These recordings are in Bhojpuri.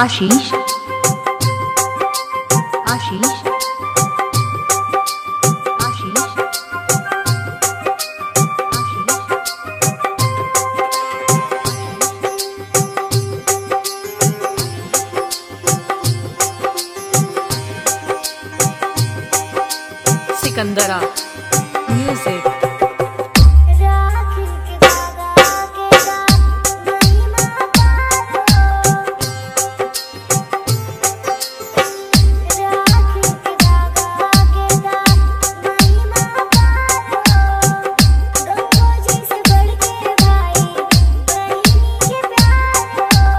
आशीष आशीष आशीष आशीष सिकंदरा म्यूजिक राखी के धागा के साथ महिमा पारो राखी के धागा के साथ महिमा पारो गंगो जी से बढ़ के भाई बहनी के प्यार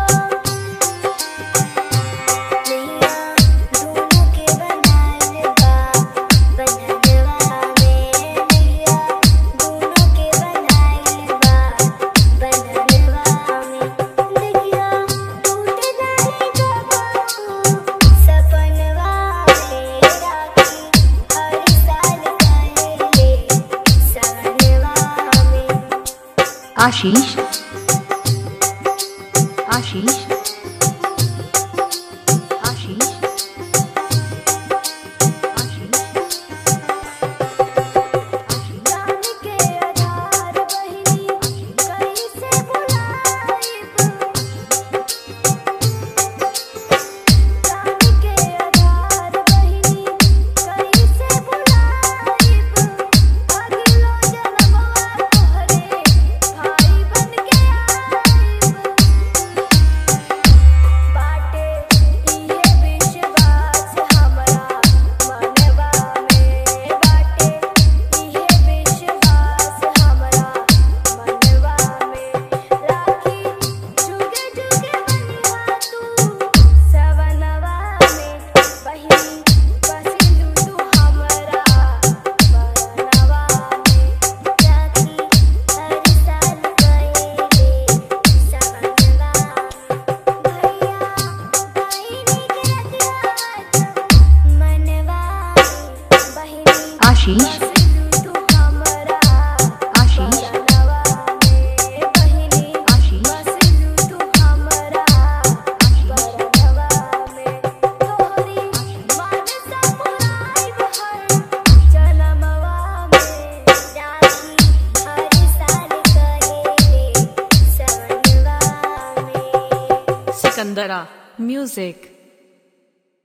नैया दोनों के बनाल बा बंधनवा में नैया दोनों के बनाल बा बंधनवा में देखिया टूट जाए कबो सपनवा में राखी हर साल पहले सवनवा में आशीष आशीष आशीष आशीष जान के आधार बहिनी कैसे बुलाइब जान के आधार बहिनी कैसे बुलाइब अगलो जन्मवा तोहरे भाई बन के आइब बाटे इहे विश्वास हमरा मनवा में बाटे इहे विश्वास हमरा मनवा में राखी जुगे जुगे बनिहा तू सवनवा में बहिनी बसिलू तू हमरा बरनवा में राखी हर साल कइले सवनवा भैया बहिनी के रतिया मनवा बहिनी आशीष बसिलू तू हमरा आशीष बरनवा में बहिनी आशीष बसिलू तू हमरा बरनवा में तोहरी मानसा पुराइब हर जनमवा में राखी हर साल कहेले सवनवा में सिकंदरा म्यूजिक